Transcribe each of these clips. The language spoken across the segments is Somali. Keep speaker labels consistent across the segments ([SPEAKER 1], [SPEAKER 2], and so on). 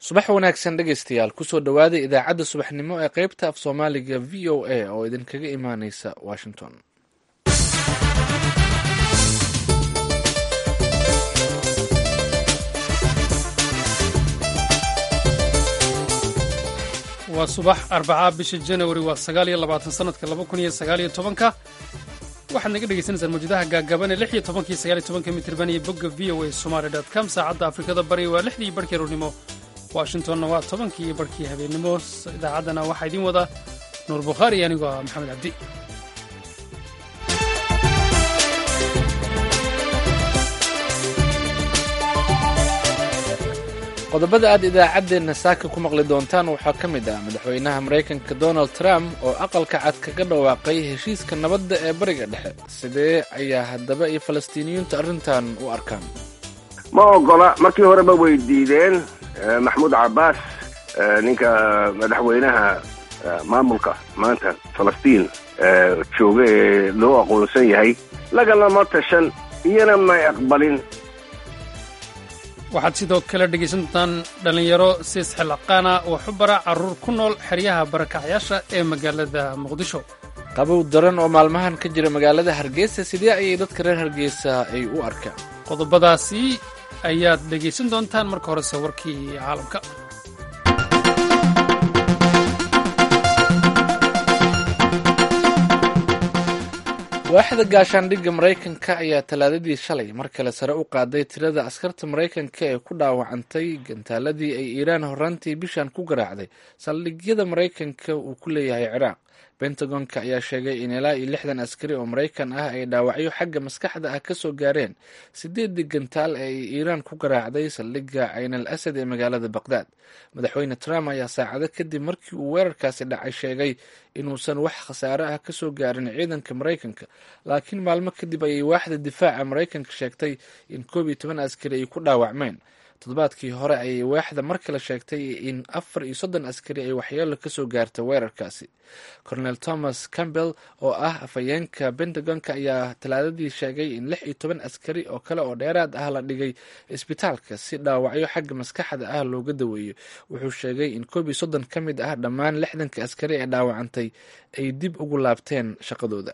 [SPEAKER 1] subax wanaagsan dhegaystayaal kusoo dhowaada idaacadda subaxnimo ee qaybta af soomaaliga v o a oo idinkaga imaaneysa washington
[SPEAKER 2] waa subax arbacaa bisha janawari waa sagaal iyo labaatan sanadka laba kun iyo sagaal iyo tobanka waxaad naga dhegaysaneysaan mawjadaha gaagaaban ee lix iyo tobanka iyo sagaal iyo tobanka mitirban iyo bogga v o a somaali dot com saacadda afrikada bari waa lixdii iyo barhkii rurnimo washingtonna waa tobankii iyo barhkii habeennimo idaacaddana waxaa idiin wada nuur bukhaari iyo anigoo ah maxamed cabdi
[SPEAKER 1] qodobada aad idaacaddeenna saaka ku maqli doontaan waxaa ka mid ah madaxweynaha maraykanka donald trump oo aqalka cad kaga dhawaaqay heshiiska nabadda ee bariga dhexe sidee ayaa haddaba iyo falastiiniyiintu arrintan u arkaan
[SPEAKER 3] ma ogola markii horeba way diideen maxamuud cabbaas ninka madaxweynaha maamulka maanta falastiin jooga ee loo aqoonsan yahay lagalama tashan iyana may aqbalin
[SPEAKER 2] waxaad sidoo kale dhegaysan doontaan dhallinyaro siis xilaqaana oo xubara carruur ku nool xeryaha barakacyaasha ee magaalada muqdisho
[SPEAKER 1] qabow daran oo maalmahan ka jira magaalada hargeysa sidee ayay dadka reer hargeysa ay u arkaan
[SPEAKER 2] qodobadaasi ayaad dhegaysan doontaan marka horese warkii caalamka
[SPEAKER 1] waaxda gaashaandhigga maraykanka ayaa talaadadii shalay mar kale sare u qaaday tirada askarta maraykanka ee ku dhaawacantay gantaaladii ay iiraan horraantii bishan ku garaacday saldhigyada maraykanka uu ku leeyahay ciraaq bentagonka ayaa sheegay in ilaa iyo lixdan askari oo maraykan ah ay dhaawacyo xagga maskaxda ah kasoo gaareen sideedii gantaal ee ay iiraan ku garaacday saldhigga cayn al asad ee magaalada baqdaad madaxweyne trump ayaa saacado kadib markii uu weerarkaasi dhacay sheegay inuusan wax khasaare ah kasoo gaarin ciidanka maraykanka laakiin maalmo kadib ayay waaxda difaaca maraykanka sheegtay in koob iyo toban askari ay ku dhaawacmeen toddobaadkii hore ayay waaxda mar kale sheegtay in afar iyo soddon askari ay waxyeelo kasoo gaarta weerarkaasi cornel thomas campbell oo ah afhayeenka bentagonka ayaa talaadadii sheegay in lix iyo toban askari oo kale oo dheeraad ah la dhigay isbitaalka si dhaawacyo xagga maskaxda ah looga daweeyo wuxuu sheegay in koob iyo soddon ka mid ah dhammaan lixdanka askari ee dhaawacantay ay dib ugu laabteen shaqadooda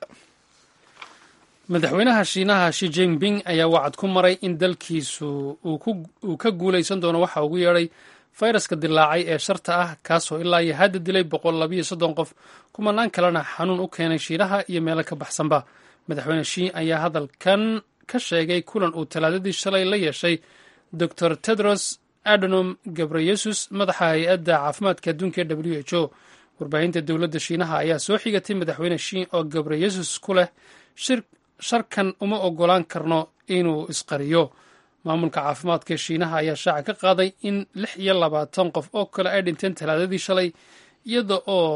[SPEAKER 2] madaxweynaha shiinaha shi jinping ayaa wacad ku maray in dalkiisu uu ka guulaysan doono waxa ugu yeedhay fayraska dilaacay ee sharta ah kaasoo ilaa iyo hadda dilay boqol labayo soddon qof kumanaan kalena xanuun u keenay shiinaha iyo meelo ka baxsanba madaxweyne shi ayaa hadalkan ka sheegay kulan uu talaadadii shalay la yeeshay dor tedros adonom gabreyesus madaxa hay-adda caafimaadka adduunka ee w h o warbaahinta dowladda shiinaha ayaa soo xigatay madaxweyne shi oo gabreyesus ku leh shir sharkan uma ogolaan karno inuu isqariyo maamulka caafimaadka shiinaha ayaa shaaca ka qaaday in lix iyo labaatan qof oo kale ay dhinteen talaadadii shalay iyada oo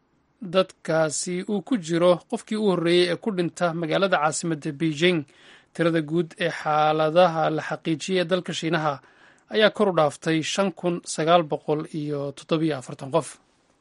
[SPEAKER 2] dadkaasi uu ku jiro qofkii u horreeyey ee ku dhinta magaalada caasimadda beijing tirada guud ee xaaladaha la xaqiijiyay ee dalka shiinaha ayaa kor u dhaaftay shan kun sagaal boqol iyo toddobiyo afartan qof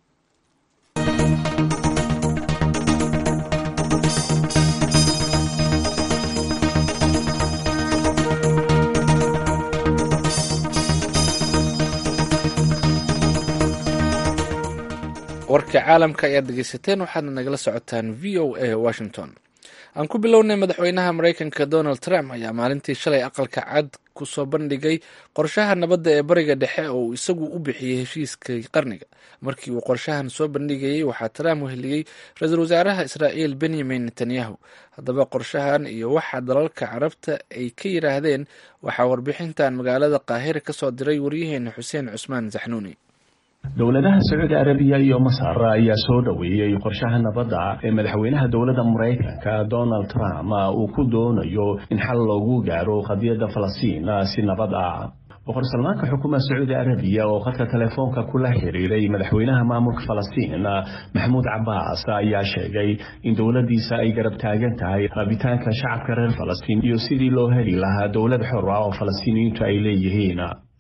[SPEAKER 1] warka caalamka ayaad dhegeysateen waxaadna nagala socotaan v o a washington aan ku bilownay madaxweynaha maraykanka donald trump ayaa maalintii shalay aqalka cad kusoo bandhigay qorshaha nabadda ee bariga dhexe oo uu isagu u bixiyey heshiiskii qarniga markii uu qorshahan soo bandhigayey waxaa trump weheliyey ra-iisul wasaaraha israa'iil benyamin netanyahu haddaba qorshahan iyo waxa dalalka carabta ay ka yidhaahdeen waxaa warbixintan magaalada qaahira kasoo diray waryaheena xuseen cusmaan saxnuuni
[SPEAKER 4] dowladaha sacuudi arabiya iyo masar ayaa soo dhoweeyey qorshaha nabadda ee madaxweynaha dowladda maraykanka donald trump uu ku doonayo in xal loogu gaaro qadiyadda falastiin si nabad ah boqor salmaanka xukuumadda sacuudi arabiya oo khadka telefoonka kula xiriiray madaxweynaha maamulka falastiin maxamuud cabbaas ayaa sheegay in dowladdiisa ay garab taagan tahay rabitaanka shacabka reer falastiin iyo sidii loo heli lahaa dowlad xor ah oo falastiiniyiintu ay leeyihiin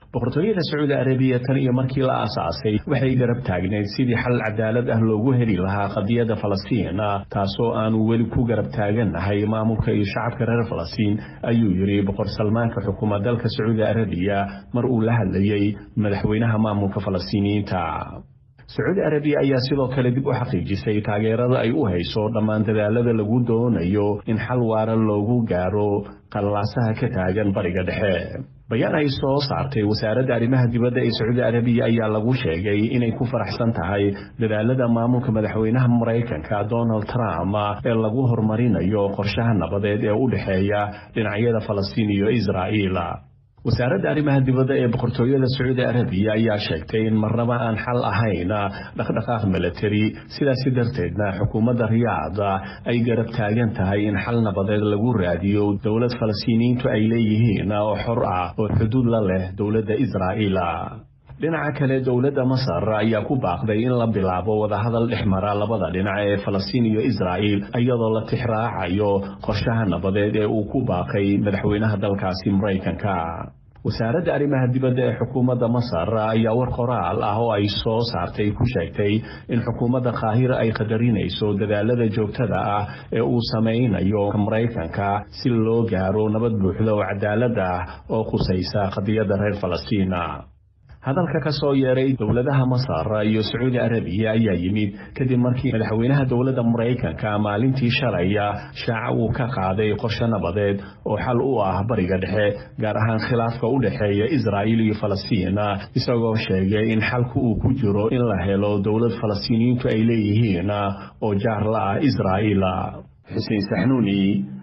[SPEAKER 4] boqortooyada sacuudi arabiya tan iyo markii la aasaasay waxay garab taagneyd sidii xal cadaalad ah loogu heli lahaa qadiyadda falastiin taasoo aanu weli ku garab taagannahay maamulka iyo shacabka reer falastiin ayuu yidhi boqor salmaanka xukuma dalka sacuudi arabiya mar uu la hadlayey madaxweynaha maamulka falastiiniyiinta sacuudi arabiya ayaa sidoo kale dib u xaqiijisay taageerada ay u hayso dhammaan dadaalada lagu doonayo in xal waara loogu gaaro qalaasaha ka taagan bariga dhexe bayaan ay soo saartay wasaaradda arrimaha dibadda ee sacuudi arabiya ayaa lagu sheegay inay ku faraxsan tahay dadaalada maamulka madaxweynaha maraykanka donald trump ee lagu horumarinayo qorshaha nabadeed ee u dhexeeya dhinacyada falastiin iyo israa'iil wasaaradda arrimaha dibadda ee boqortooyada sacuudi arabiya ayaa sheegtay in marnaba aan xal ahayn dhaqdhaqaaq milatari sidaasi darteedna xukuumadda riyaad ay garab taagan tahay in xal nabadeed lagu raadiyo dowlad falastiiniyiintu ay leeyihiin oo xor ah oo xuduud la leh dowladda israa'iil dhinaca kale dowladda masar ayaa ku baaqday in la bilaabo wadahadal dhex mara labada dhinac ee falastiin iyo israa'iil iyadoo la tixraacayo qorshaha nabadeed ee uu ku baaqay madaxweynaha dalkaasi maraykanka wasaaradda arrimaha dibadda ee xukuumadda masar ayaa war qoraal ah oo ay soo saartay ku sheegtay in xukuumadda qaahira ay qadarinayso dadaalada joogtada ah ee uu samaynayo maraykanka si loo gaaro nabad buuxda oo cadaalad ah oo khusaysa qadiyadda reer falastiin hadalka ka soo yeeray dowladaha masar iyo sacuudi arabiya ayaa yimid kadib markii madaxweynaha dowladda maraykanka maalintii shalaya shaaca uu ka qaaday qorshe nabadeed oo xal u ah bariga dhexe gaar ahaan khilaafka u dhexeeya israa'iil iyo falastiin isagoo sheegay in xalku uu ku jiro in la helo dowlad falastiiniyiintu ay leeyihiin oo jaar la ah israa'iil xuseen saxnuuni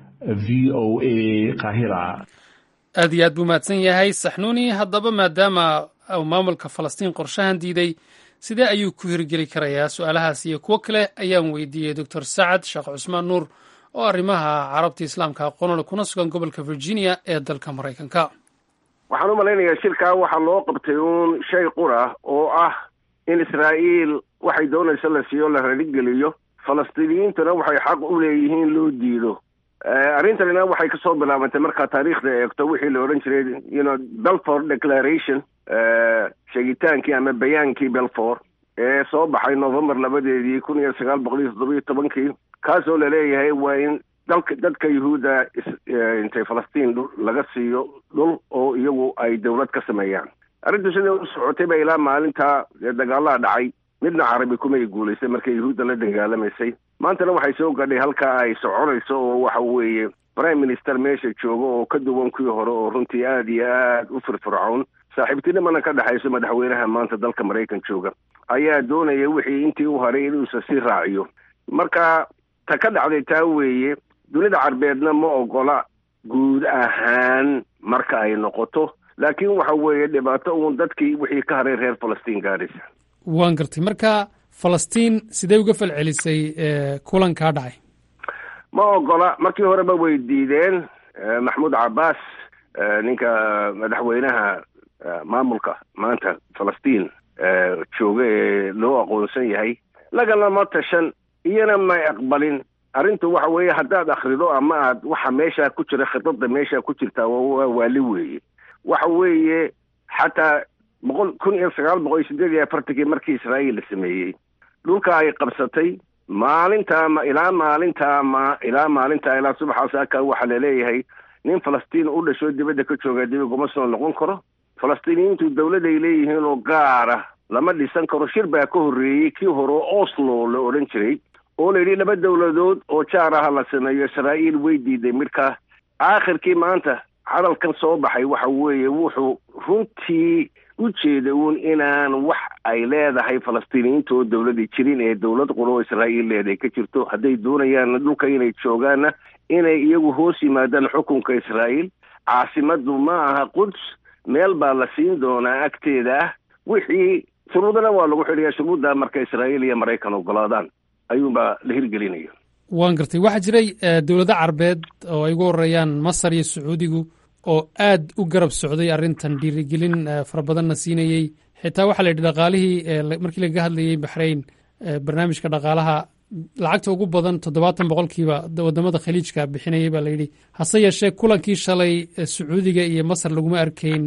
[SPEAKER 4] v o a qaahira
[SPEAKER 2] aad iyo aad buu mahadsan yahay saxnuuni haddaba maadaama maamulka falastiin qorshahan diiday sidee ayuu ku hirgeli karayaa su-aalahaas iyo kuwo kale ayaan weydiiyey doctor sacad sheekh cusmaan nuur oo arrimaha carabta islaamka aqoonole kuna sugan gobolka virginia ee dalka maraykanka
[SPEAKER 3] waxaan u malaynayaa shirkaa waxaa loo qabtay uun shay qura oo ah in israa'iil waxay doonayso la siiyo la raligeliyo falastiiniyiintuna waxay xaq u leeyihiin loo diido arrintanina waxay kasoo bilaabantay markaa taariikhda eegto wixii la odhan jiray you know belford declaration sheegitaankii ama bayaankii belford ee soo baxay november labadeedii kun iyo sagaal boqol iyo toddoba iyo tobankii kaasoo laleeyahay waa in dalka dadka yuhuudda intay falastiin laga siiyo dhul oo iyagu ay dowlad ka sameeyaan arrintu siday u socotay ba ilaa maalintaa dagaalaa dhacay midna carabi kumay guulaysay markay yuhuudda la dagaalamaysay maantana waxay soo gadhay halkaa ay soconayso oo waxa weeye prime minister meesha jooga oo ka duwan kuwii hore oo runtii aada iyo aad u firfircoon saaxiibtinimana ka dhexayso madaxweynaha maanta dalka maraykan jooga ayaa doonaya wixii intii u haray inuusa sii raaciyo marka ta ka dhacday taa weeye dunida carbeedna ma ogola guud ahaan marka ay noqoto laakiin waxa weeye dhibaato uun dadkii wixii ka haray reer falastiin gaadhaysa
[SPEAKER 2] waan gartay marka falastiin sidee uga falcelisay kulankaa dhacay
[SPEAKER 3] ma ogola markii horeba way diideen maxmuud cabbaas ninka madaxweynaha maamulka maanta falastiin jooga ee loo aqoonsan yahay lagalama tashan iyana may aqbalin arrintu waxa weeye haddaad akrido ama aad waxa meeshaa ku jira khidada meeshaa ku jirtaa waa waali weeye waxa weeye xataa boqol kun iyo sagaal boqol iyo sideed iyo afartankii markii israa'iil la sameeyey dhulka ay qabsatay maalintaa ma ilaa maalintaa ma ilaa maalintaa ilaa subaxaas aka waxaa laleeyahay nin falastiin u dhasho dibadda ka jooga dib iguma soo noqon karo falastiiniyiintu dowlad ay leeyihiin oo gaar ah lama dhisan karo shir baa ka horreeyey kii hore oo oslo la odhan jiray oo la yidhi laba dowladood oo jaar aha la sameeyo israa'iil way diiday midkaa aakhirkii maanta hadalkan soo baxay waxa weeye wuxuu runtii u jeeda uun inaan wax ay leedahay falastiiniyiinta oo dowladda jirin ee dowlad qura oo israa'iil leedahay ka jirto hadday doonayaan dhulka inay joogaanna inay iyagu hoos yimaadaan xukunka israa'iil caasimaddu ma aha quds meel baa la siin doonaa agteeda ah wixii shuruudana waa lagu xidhayaa shuruudda marka israa'iil iyo maraykan ogolaadaan ayuunbaa la hirgelinaya
[SPEAKER 2] waan gartay waxaa jiray dowlado carbeed oo ay ugu horeeyaan masar iyo sacuudigu oo aad u garab socday arrintan dhiirigelin fara badanna siinayey xitaa waxaa la yidhi dhaqaalihii markii lagaga hadlayey baxrayn barnaamijka dhaqaalaha lacagta ugu badan toddobaatan boqolkiiba wadamada khaliijka bixinayay baa layidhi hase yeeshee kulankii shalay sacuudiga iyo masar laguma arkayn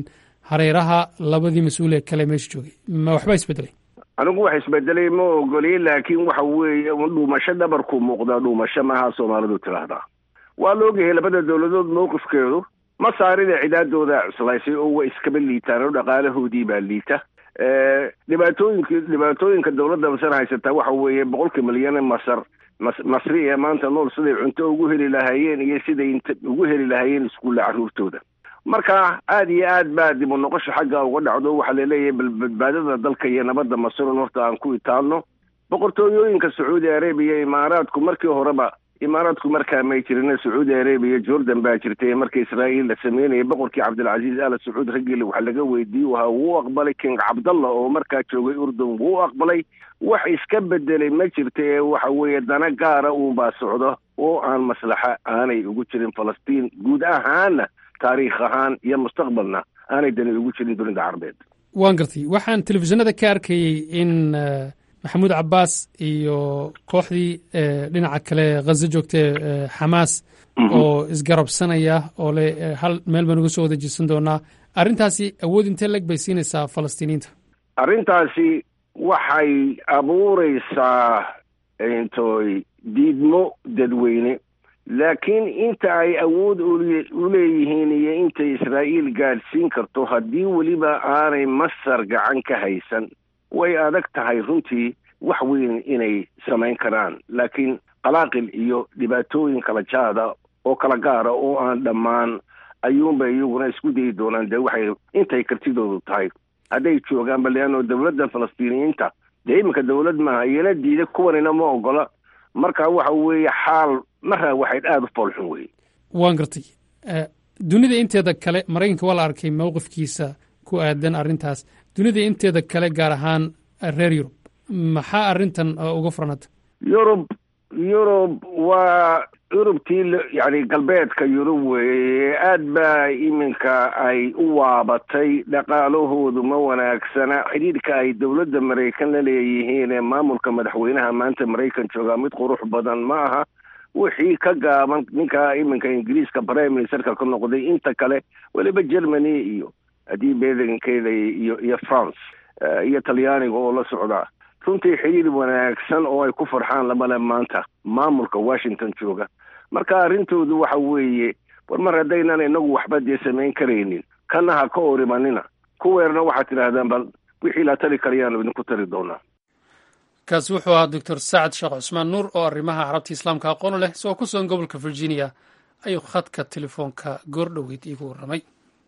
[SPEAKER 2] hareeraha labadii mas-uulee kale meesha joogay ma waxba isbedelay
[SPEAKER 3] anigu wax isbedelay ma ogoli laakiin waxa weeye dhuumasho dhabarku muuqdaa dhuumasho maaha soomaalidu tidhaahdaa waa la ogyahay labada dowladood mowqifkeedu ma saarida cidaadooda cuslaysay oo way iskaba liitaan oo dhaqaalahoodii baa liita dhibaatooyinka dhibaatooyinka dowladda masar haysataa waxa weeye boqolkii milyan masar mas masri ee maanta nool siday cunto ugu heli lahaayeen iyo siday int ugu heli lahaayeen iskuulla carruurtooda marka aada iyo aad baa dib u noqosho xagga uga dhacdo waxaa laleeyahay bal badbaadada dalka iyo nabadda masrun horta aan ku itaano boqortooyooyinka sacuudi arabiya imaaraadku markii horeba imaaraadku markaa may jirin sacuudi arabiya jordan baa jirtay marka israa'iil la sameynaya boqorkii cabdilcasiis ala sacuud raggile waxa laga weydiiyey waha wuu aqbalay king cabdallah oo markaa joogay urdun wuu aqbalay wax iska bedelay ma jirta ee waxa weeye dana gaara uunbaa socdo oo aan maslaxa aanay ugu jirin falastiin guud ahaana taariikh ahaan iyo mustaqbalna aanay dani ugu jirin dunida carabeed
[SPEAKER 2] waan gartay waxaan telefishinada ka arkayey in maxamuud cabaas iyo kooxdii dhinaca kale khazo joogtee xamaas oo isgarabsanaya oo le hal meel baan uga soo wada jeedsan doonaa arrintaasi awood intee leg bay siinaysaa falastiiniyiinta
[SPEAKER 3] arrintaasi waxay abuureysaa intoy diidmo dadweyne laakiin inta ay awood u leeyihiin iyo intay israa'iil gaadhsiin karto haddii weliba aanay masar gacan ka haysan way adag tahay runtii wax weyn inay samayn karaan laakiin qalaaqil iyo dhibaatooyin kala jaada oo kala gaara oo aan dhammaan ayuunba iyaguna isku dayi doonaan dee waxay intay kartidoodu tahay hadday joogaanba leanno dowladda falastiiniyiinta dee iminka dowlad maaha iyana diida kuwanina ma ogola marka waxa weeye xaal maraa waxayd aada u foolxun weye
[SPEAKER 2] waan gartay dunida inteeda kale maraykanka waa la arkay mowqifkiisa ku aadan arrintaas dunida inteeda kale gaar ahaan reer yurub maxaa arrintan uga furanata
[SPEAKER 3] yurub yurub waa yurubtii yani galbeedka yurub weeye aad baa iminka ay u waabatay dhaqaalahoodu ma wanaagsana xidhiidhka ay dowladda maraykan la leeyihiin ee maamulka madaxweynaha maanta maraykan joogaa mid qurux badan ma aha wixii ka gaaban ninka iminka ingiriiska prime ministerka ka noqday inta kale weliba germany iyo haddii beedankeeda iyo iyo france iyo talyaaniga oo la socda runtii xidhiir wanaagsan oo ay ku farxaan lamale maanta maamulka washington jooga marka arrintoodu waxa weeye war mar haddaynan inagu waxba dee samayn karaynin kana ha ka orimanina kuweerna waxaad tidhaahdaan bal wixii la tari karayaanu idinku tari doonaa
[SPEAKER 2] kaasi wuxuu ahaa doctor sacad sheekh cusmaan nuur oo arrimaha carabta islaamka aqoon leh isagoo ku sugan gobolka virginia ayuu khadka telefoonka goor dhoweyd iigu warramay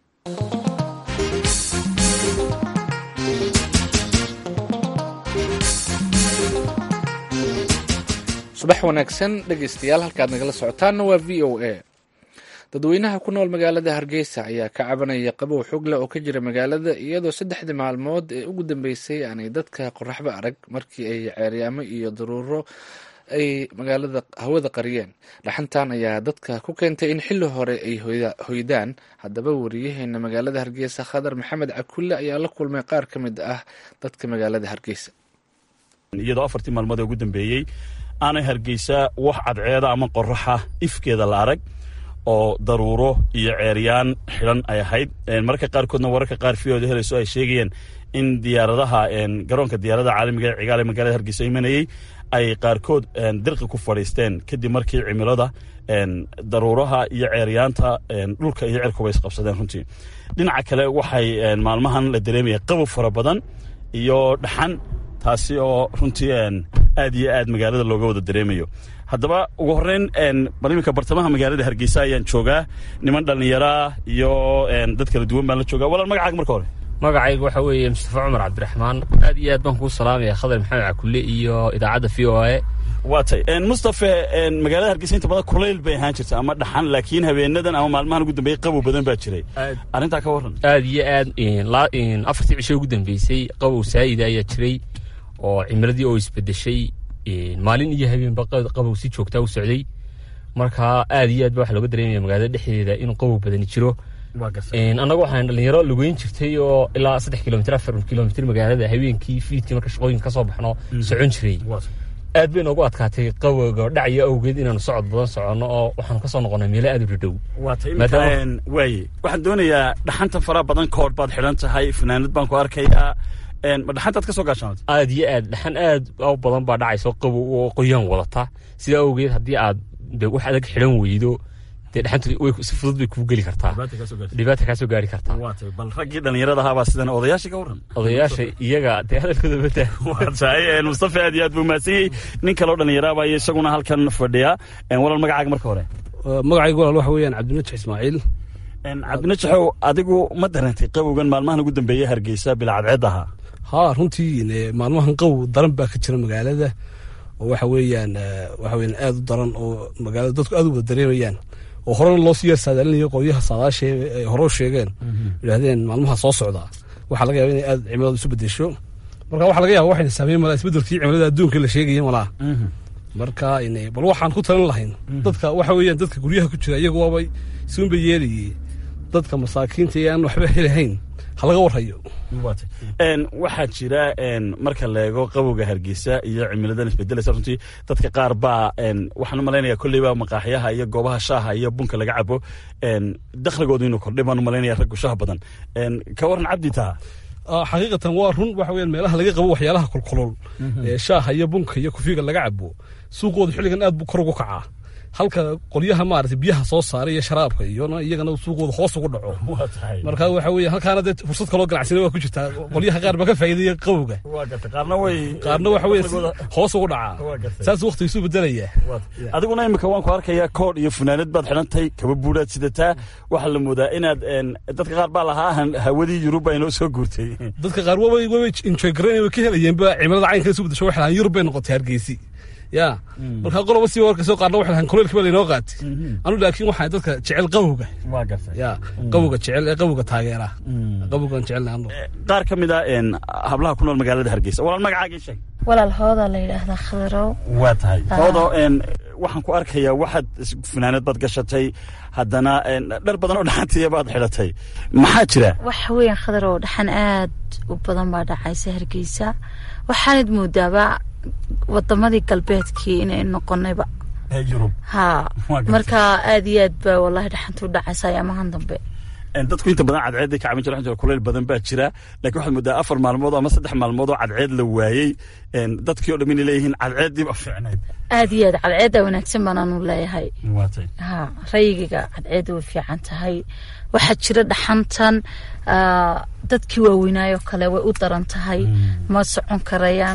[SPEAKER 1] subax wanaagsan dhegeystayaal halkaad nagala socotaanna waa v o a dadweynaha ku nool magaalada hargeysa ayaa ka cabanaya qabow xogle oo ka jira magaalada iyadoo saddexdii maalmood ee ugu dambeysay aanay dadka qoraxba arag markii ay ceeryaamo iyo daruuro ay magaalada hawada qariyeen dhaxantan ayaa dadka ku keentay in xilli hore ay hoydaan haddaba wariyaheena magaalada hargeysa khadar maxamed cakulle ayaa la kulmay qaar ka mid ah dadka magaalada hargeysa
[SPEAKER 5] iyadoo afartii maalmood ee ugu dambeeyey aanay hargeysa wax cadceeda ama qoraxa ifkeeda la arag oo daruuro iyo ceeryaan xidhan ay ahayd mararka qaarkoodna wararka qaar viyooda helayso ay sheegayeen in diyaaradaha garoonka diyaaradaha caalamiga ee cigaal ee magaalada hargeysa imanayey ay qaarkood dirqi ku fadhiisteen kadib markii cimilada daruuraha iyo ceeryaanta dhulka iyo cirkuba isqabsadeen runtii dhinaca kale waxay maalmahan la dareemaya qabow fara badan iyo dhaxan taasi oo runtii aad iyo aad magaalada looga wada dareemayo haddaba ugu horreyn bal iminka bartamaha magaalada hargeysa ayaan joogaa niman dhallinyaraa iyo dad kala duwan baan la joogaa walaal magacaaga marka hore
[SPEAKER 6] magacayga waxaa weeye mustafa cumar cabdiraxmaan aad iyo aad baan kuu salaamaya khadar maxamed cakulle iyo idaacadda v o a
[SPEAKER 5] waa tay mustafe magaalada hargeysa inta badan kulayl bay ahaan jirta ama dhaxan laakiin habeenadan ama maalmahan ugu dambeeyey qabow badan baa jiray arrintaa ka warran
[SPEAKER 6] aad iyo aad afartii cisho ugu dambeysay qabow saa'ida ayaa jiray oo cimiladii oo isbedeshay maalin iyo habeenba qabow si joogtaa u socday marka aad iyo aad ba waxa looga dareemaya magaalada dhexdeeda inuu qabow badani jiro annaga waxaan dhalinyaro lugeyn jirtay oo ilaa saddex kilomitr afar kilomitr magaalada habeenkii fiidkii marka shaqooyinka kasoo baxno socon jiray aad bay noogu adkaatay qabowga dhacya awgeed inaanu socod badan soconno oo waxaanu ka soo noqonnay meelo aad u dhadhow
[SPEAKER 5] waata imika waaye waxaan doonayaa dhaxanta faraha badan koor baad xidhan tahay fanaanad baan ku arkayaa ma dhaxantaad ka soo gaashaantay
[SPEAKER 6] aad iyo aad dhaxan aad u badan baa dhacayso qabow oo qoyaan wadata sidaa awgeed haddii aad de wax adag xidhan weydo dee dhaxantu si fudud bay kuu geli kartaa dhibaata kaa soo gaari kartaa
[SPEAKER 5] bal raggii dhallinyarada ahaabaa sidan odayaashii ka warran
[SPEAKER 6] odayaasha iyaga dee hadalkooda bata
[SPEAKER 5] waatahay mustafa aad iyo aad buu mahadsan yahay nin kaleo dhallinyaraaba iyo isaguna halkan fadhiya walaal magacaaga marka hore
[SPEAKER 7] magacaygu walaal waxa weeyaan cabdinajax ismaaciil
[SPEAKER 5] cabdinajaxow adigu ma dareentay qabowgan maalmahan ugu dambeeyey hargeysa bila cadceed ahaa
[SPEAKER 7] haa runtii maalmahan qabow daran baa ka jira magaalada oo waxa weeyaan waxa weeyaan aad u daran oo magaalada dadku aad u wada dareemayaan oo horena loo sii yar saadaalinayo qolyaha saadaashe ay hore u sheegeen yidhahdeen maalmaha soo socda waxaa laga yaba inay aad cimiladu isu bedesho marka waxa laga yaba waxayna saameyn malaa isbedelkii cimilada adduunka la sheegaya malaa marka bal waxaan ku talin lahayn dadka waxa weeyaan dadka guryaha ku jira iyagu waabay suunba yeelayey dadka masaakiinta ee aan waxba helahayn ha laga warhayo
[SPEAKER 5] waxaa jira marka la eego qabowga hargeysa iyo cimiladan isbedelaysa runtii dadka qaar baa waxaan u malaynaya kolleyba maqaaxyaha iyo goobaha shaaha iyo bunka laga cabo dakhligoodu inuu kordhay baan u malaynaya raggu shaah badan ka waran cabdi taa
[SPEAKER 7] xaqiiqatan waa run waxa weeyaan meelaha laga qabo waxyaalaha kulkulul ee shaaha iyo bunka iyo kufiga laga cabo suuqooda xilligan aad buu kor ugu kacaa halka qolyaha maarata biyaha soo saaray iyo sharaabka iyona iyagana suuqooda hoos ugu dhaco marka waxa weeye halkaana dee fursad kaloo ganacsina waa ku jirtaa qolyaha qaar baa ka faa'iidaya qabowga qaarna waxa weye hoos ugu dhacaa saas waqtiga isu bedelaya
[SPEAKER 5] adiguna imika waan ku arkayaa koodh iyo funaanad baad xidhantay kaba buuraad sidataa waxaa la moodaa inaad dadka qaar baa lahaa hawadii yurub baa inoo soo guurtay
[SPEAKER 7] dadka qaar wabay wabay enjoy garayn way ka helayeenba cimilada caynka isu bedesho waxay lahaan yurub bay noqotay hargeysi ya markaa qoloba si warkasoo qaarna waxay lahaan kuleelkii baa laynoo qaatay anu laakiin waxaa dadka jecel qabowga ya qabowga jecel ee qabowga taageera qabowgan jecelna anu
[SPEAKER 5] qaar ka mid a hablaha ku nool magaalada hargeysa walaal magacaagii sheeg
[SPEAKER 8] walaal hooda la yidhaahdaa khadarow
[SPEAKER 5] waa tahay hoodo waxaan ku arkayaa waxaad funaanad baad gashatay haddana dhar badan oo dhaxantiya baad xidhatay maxaa jira
[SPEAKER 8] waxa weeyaan khadarow dhaxan aad u badan baa dhacaysa hargeysa waxaanad moodaaba wadamadii galbeedkii inay noqonayba
[SPEAKER 5] yurub
[SPEAKER 8] ha marka aad iyo aad baa wallahi dhaxanta u dhacaysa ayaamahan dambe
[SPEAKER 5] dadku inta badan cadceedday ka cabin jira kuleyl badan baa jira lakin waxaad moodaa afar maalmood ama saddex maalmood oo cadceed la waayey dadkii o dham inay leeyihiin cadceeddii ba fiicnayd
[SPEAKER 8] aad iyo aad cadceedda wanaagsan baan anu leeyahay ha rayigiga cadceedda way fiican tahay waxaa jira dhaxantan dadkii waaweynaayoo kale way u daran tahay ma socon karayaan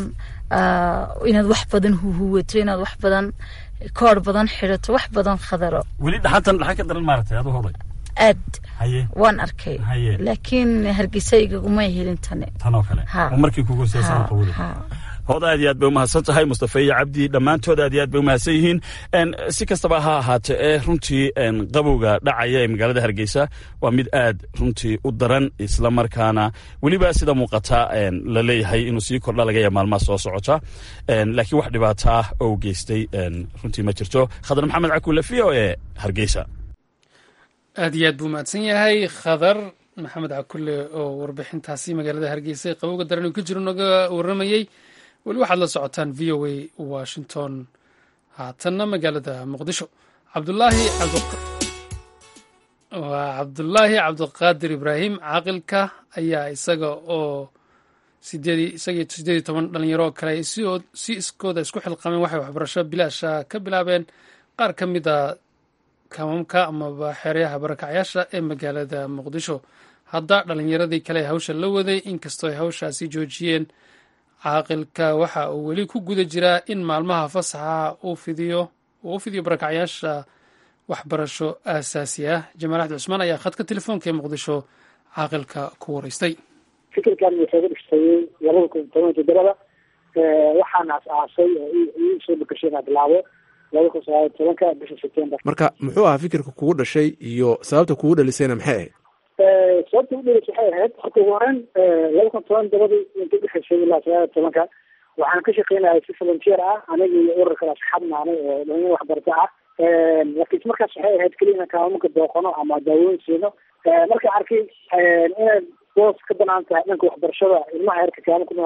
[SPEAKER 8] inaad wax badan huhuwato inaad wax badan koor badan xidhato wax badan khadaro
[SPEAKER 5] weli dhaxantan dhaxan ka daran maaratay adu hoday
[SPEAKER 8] aad waan arkay laakiin hargeysa igaguma helin tane
[SPEAKER 5] tanoo kale markii kugu siyaasaqawada hooda aad iyo aad bay umahadsan tahay mustafa iyo cabdi dhammaantood aad iyo aad bay umahadsan yihiin si kastaba ha ahaate ee runtii qabowga dhacaya ee magaalada hargeysa waa mid aad runtii u daran isla markaana weliba sida muuqata la leeyahay inuu sii kordha laga yaaba maalmaha soo socota laakiin wax dhibaata ah oo geystay runtii ma jirto khadar maxamed cakuule v o e hargeysa
[SPEAKER 2] aad iyo aad buu mahadsan yahay khadar maxamed cakulle oo warbixintaasi magaalada hargeysa ee qabowga daran uu ka jiro naga warramayey weli waxaad la socotaan v o a washington haatanna magaalada muqdisho cabdulaahi waa cabdulaahi cabdiqaadir ibraahim caaqilka ayaa isaga oo isaga sideed iyo toban dhalinyaro kale si iskooda isku xilqameen waxay waxbarasho bilaasha ka bilaabeen qaar ka mid a kamamka amaba xeeryaha barakacyaasha ee magaalada muqdisho hadda dhalinyaradii kale hawsha la waday inkastoo ay hawshaasi joojiyeen caaqilka waxa uu weli ku guda jiraa in maalmaha fasaxa uu fidiyo uu u fidiyo barakacyaasha waxbarasho aasaasi ah jamaal axmed cusmaan ayaa khadka telefoonka ee muqdisho caaqilka ku wareystay
[SPEAKER 9] fikirkan wuxuu ga dhistayey labada kun toban toddobada waxaana as-aasay oo ii soo bakashay inaa bilaabo laba kun sagaal tobanka bisha september
[SPEAKER 10] marka muxuu ahaa fikirka kugu dhashay iyo sababta kugu dhalisayna maxay ahayd
[SPEAKER 9] sababta ugu dhalis waxay ahayd horta ugu horeyn laba kun toban dabadii inta udhexeysay ilaa sagaal tobanka waxaan ka shaqeynaya si volunteer ah aniga iyo ururkan asxaab naanay oo dhalinyaro waxbarata ah laakiin markaas waxay ahayd keliya inaan kaamuka booqano ama daawooyin siino marka arkay inay boos ka banaan tahay dhanka waxbarashada ilmaha yarka kaama ku noolne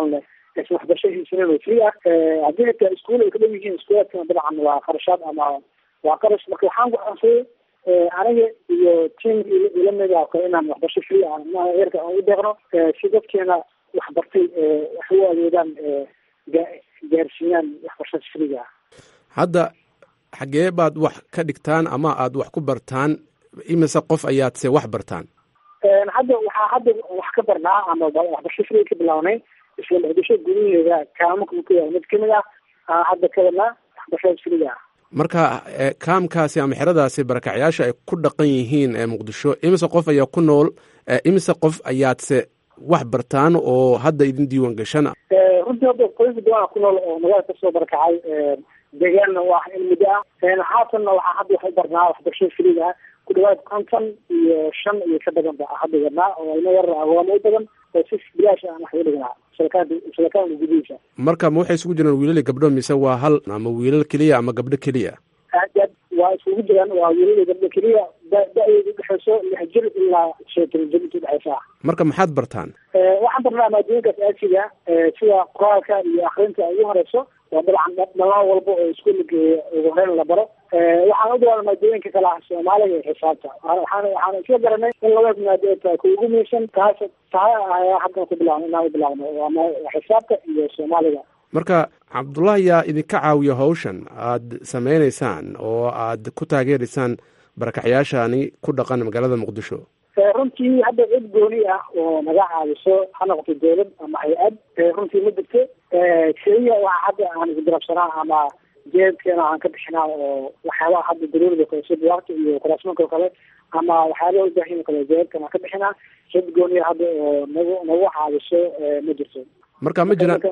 [SPEAKER 9] aysan waxbarasho haysanin oo free ah haddii hataa iskuul ay ka dhow yihiin iskuulaadkana dabcan waa qarashaad ama waa qarash marka waxaan go'aansaday aniga iyo team ila mid ah kale inaan waxbarasho free ah inaha eerka aan u deeqno si dadkeena waxbartay wax u awoodaan gaarsiiyaan waxbarashada freega ah
[SPEAKER 10] hadda xagee baad wax ka dhigtaan ama aad wax ku bartaan imise qof ayaad se wax bartaan
[SPEAKER 9] hadda waxaa hadda wax ka barnaa ama waxbarasho free ka bilaabnay isla muqdisho gudaheeda kaamanka ku yaala mid kamid ah hadda ka wadnaa waxbarashada freega ah
[SPEAKER 10] marka kaamkaasi ama xeradaasi barakacyaasha ay ku dhaqan yihiin ee muqdisho imise qof ayaa ku nool imise qof ayaadse wax bartaan oo hadda idin diiwan gashana
[SPEAKER 9] runtii hadda qoyska badan ku nool oo magaalada kasoo barakacay deegaanna waa in muddo ah haatanna waxaa hadda wax u barnaa waxbarashada friga ah ku dhawaad konton iyo shan iyo ka badan ba hadda wadnaa oo ilmo yar agoamo u badan oo si bilaash aan wax uga dhignaa salakaanka salakaanka gudihiisa
[SPEAKER 10] marka ma waxay isugu jiraan wiilali gabdho mise waa hal ama wiilal keliya ama gabdho keliya
[SPEAKER 9] aad waa isugu jiraan waa wiilal gabdho keliya da-deedu udhexeyso lix jir ilaa shantan jir inta udhexeysa ah
[SPEAKER 10] marka maxaad bartaan
[SPEAKER 9] waxaan barnaa maadooyinkaas aasiga sida qoraalka iyo akrinta ugu horeyso waa dabcan dhalaan walba oo iskuula geeya ugu horeyn la baro waxaan u dawaana maadooyinka kale ah soomaaliga iyo xisaabta waxaan waxaan isla garanay in labadaas maado tahay ku ugu muhiimsan taas tahay ayaa haddan ku bilaabna inaan u bilaabno waa xisaabta iyo soomaaliga
[SPEAKER 10] marka cabdullahi yaa idinka caawiya hawshan aad sameynaysaan oo aad ku taageeraysaan barakacyaashani ku dhaqan magaalada muqdisho
[SPEAKER 9] runtii hadda cid gooni ah oo naga caawiso ha noqoto dowlad ama hay-ad runtii ma jirto keliya waxa hadda aan isgarabsanaa ama jeedkeena aan ka bixinaa oo waxyaabaha hadda daruurida kale sida buwaagta iyo kuraasmanka oo kale ama waxyaabaha ubaahin kale jeedkan aan ka bixinaa cid gooniya hadda oo nagu nagu caawiso ma jirto
[SPEAKER 10] marka ma jiraan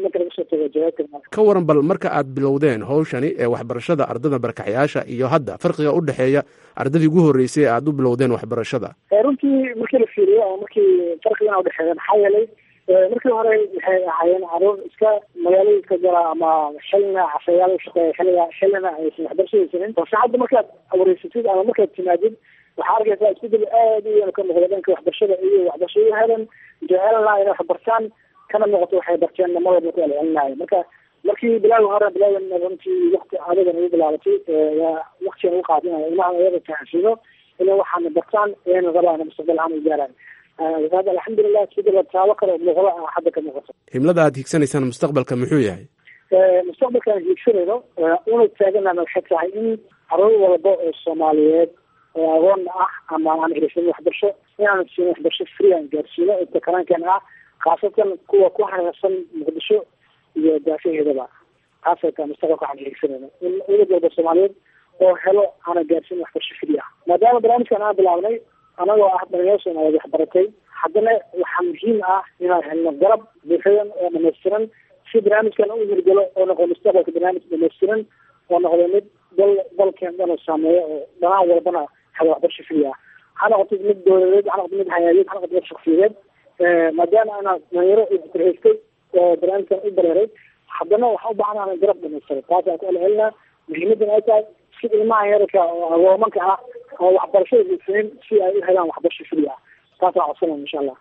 [SPEAKER 10] ka waran bal marka aad bilowdeen hawshani ee waxbarashada ardada barakaxyaasha iyo hadda farqiga u dhexeeya ardadii ugu horreysay ee aad u bilowdeen waxbarashada
[SPEAKER 9] runtii markii la fiiriyo oo markii farqigana udhexeeya maxaa yeelay markii hore waxay ahaayeen caruur iska magaalada iska gala ama xilina casayaal ushaqeeya xiliga xilina aysan waxbarasho haysanin balse hadda markaad wareysatid ama markaad timaadid waxaa arkaysaa isbedel aad u weyn ka muuqda dhanka waxbarashada iyo waxbarashada helan jecelna inay wax bartaan kana muuqato waxay barteen namadooda ku celcelinaayo marka markii bilaal hore bilaal runtii wakti adagan ugu bilaabatay waktigan ugu qaatay inay ilmaha ayaga fahansiino inay waxaana bartaan ayna rabaan mustaqbal ahaan u gaaraan hada alxamdulilah isbedel taabo kale oo muuqdo ah hadda ka muuqato
[SPEAKER 10] himlada aad higsanaysaan mustaqbalka muxuu yahay
[SPEAKER 9] mustaqbalkaan hiigsanayno una taaganana waxay tahay in caruur walba oo soomaaliyeed oo agoon ah ama aan helsanin waxbarasho inaan siin waxbarasho free aan gaarsiino inta karaankeena ah khaasatan kuwa ku hareersan muqdisho iyo daafaheedaba taasay tahay mustaqbalka waxaan hiigsanayno in ulad walba soomaaliyeed oo helo aana gaarsiin waxbarasho free ah maadaama barnaamijkan aan bilaabnay anagoo ah dhalinyaro soomaaliyeed waxbaratay haddana waxaa muhiim ah inaan helno garab buuxadan oo dhamaystiran si barnaamijkan u hirgalo oo noqdo mustaqbalka barnaamij dhamaystiran oo noqdo mid dal dalkeen dhan oo saameeya oo dhanaan walbana helo waxbarasho free ah ha noqoto mid dowladeed ha noqoto mid hay-adeed ha noqoto mid shaksiyadeed maadaama anaa dhalinyaro haystay oo barnaamijkan u bareeray haddana waxaan u baahan ana garab dhamaystiran taasaan ku celcelinaa muhiimadan ay tahay si ilmaha yararka oo agoomanka ah oo waxbarashada haysanin si ay u helaan waxbarasho free ah taasaan codsanaya insha allah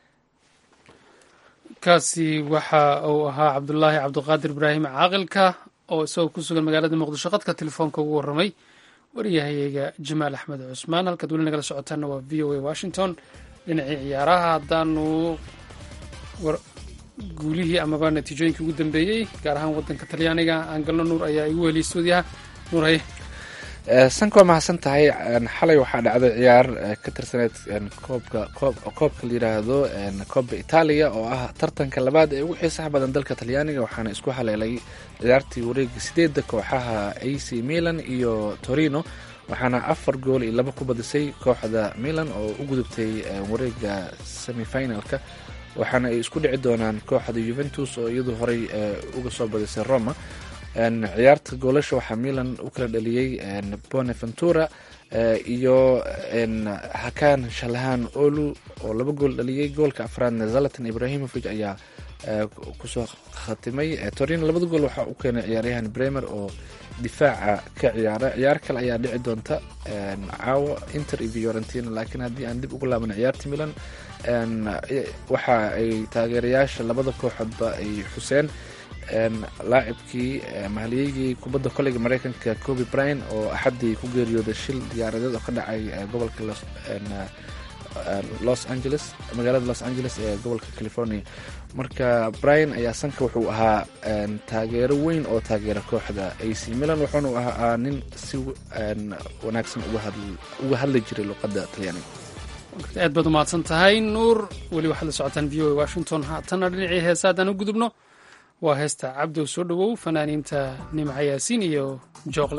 [SPEAKER 2] kaasi waxa uu ahaa cabdulaahi cabdiqaadir ibraahim caaqilka oo isagoo ku sugan magaalada muqdisho qadka telefoonka ugu warramay wariyahayeyga jamaal axmed cusmaan halkaad weli nagala socotaana waa v o a washington dhinacii ciyaaraha haddaanu guulihii amaba natiijooyinkii ugu dambeeyey gaar ahaan waddanka talyaaniga aan galno nuur ayaa igu heliyay stuudiyaha nuur haye
[SPEAKER 1] sanka waa mahadsan tahay xalay waxaa dhacday ciyaar ka tirsaneyd koobka koobka la yidhaahdo koobka itaaliya oo ah tartanka labaad ee ugu xiisaha badan dalka talyaaniga waxaana isku haleelay ciyaartii wareega sideedda kooxaha a c milan iyo torino waxaana afar gool iyo laba ku badisay kooxda milan oo u gudubtay wareega semifinalka waxaana ay isku dhici doonaan kooxda juventus oo iyadu horey uga soo badisay roma ciyaarta goolasha waxaa milan u kala dhaliyey bonaventura iyo hakan shalahan olu oo laba gool dhaliyey goolka afraadna zalatan ibrahimovic ayaa kusoo khatimay torino labada gool waxaa u keenay ciyaaryahan bremer oo difaaca ka ciyaara ciyaar kale ayaa dhici doonta caawa inter iyo fiorentina laakiin haddii aan dib ugu laabana ciyaarta milan waxa ay taageerayaasha labada kooxoodba ay xuseen laacibkii mahaliyegii kubadda koleyga mareykanka coby bryan oo axaddii ku geeriyooday shil diyaaradeed oo ka dhacay gobolka los angeles magaalada los angeles ee gobolka california marka bryan ayaa sanka wuxuu ahaa taageero weyn oo taageera kooxda ac milan wuxuuna ahaa nin si wanaagsan uga hadli jiray luqadda talyaaniga
[SPEAKER 2] aad baad umahadsan tahay nuur weli waxaad la socotaan v o a washington haatanna dhinacii heesa haddaan u gudubno waa heesta cabdow soo dhowow fanaaniinta nimca yaasiin iyo jooqle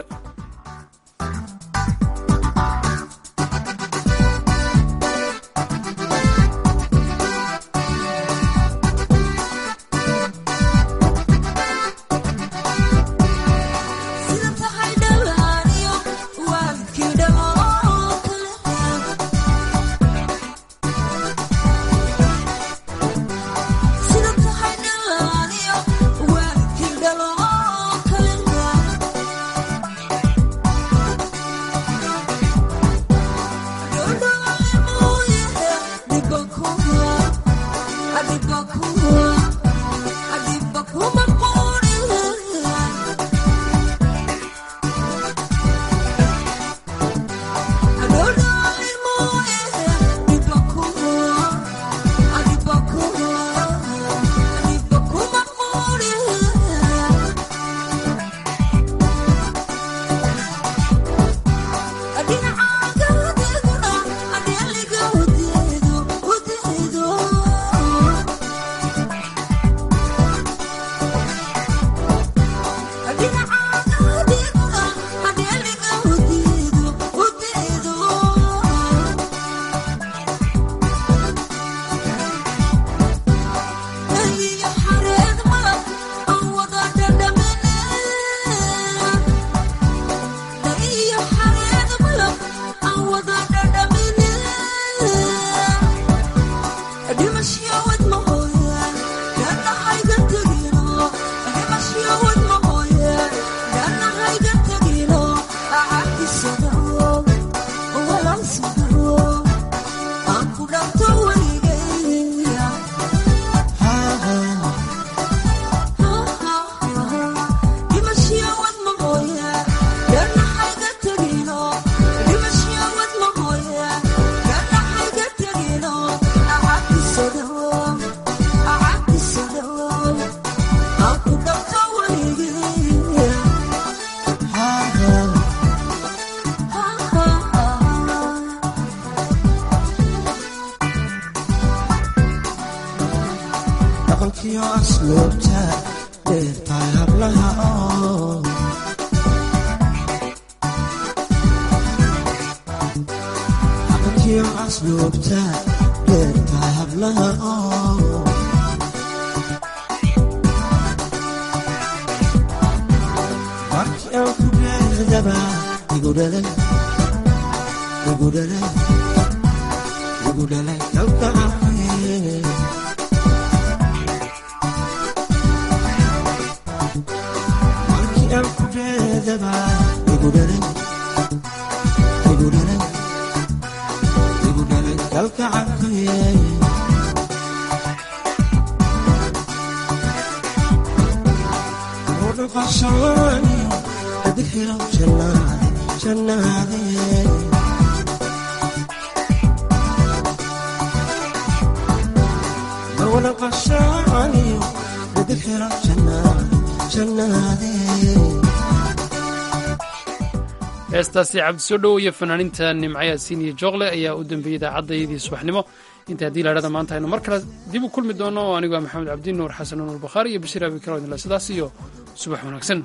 [SPEAKER 2] heestaasi cabdisoo dhow iyo fanaaninta nimca yaasiin iyo jooqle ayaa u dambeeyey idaacaddaydii subaxnimo inta haddii laadhada maanta aynu mar kale dib u kulmi doono anigu waa maxamed cabdi nuur xasan nuur bakhaari iyo bashiir abi karodinla sidaas iyo subax wanaagsan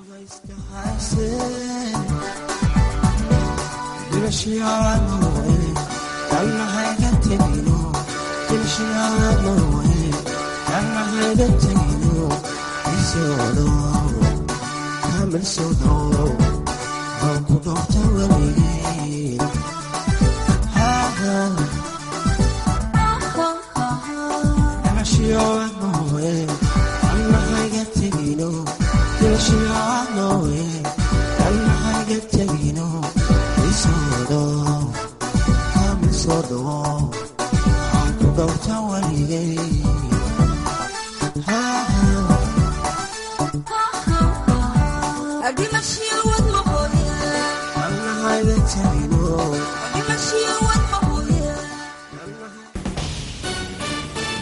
[SPEAKER 11] You're dhimashiyo wadmaqooya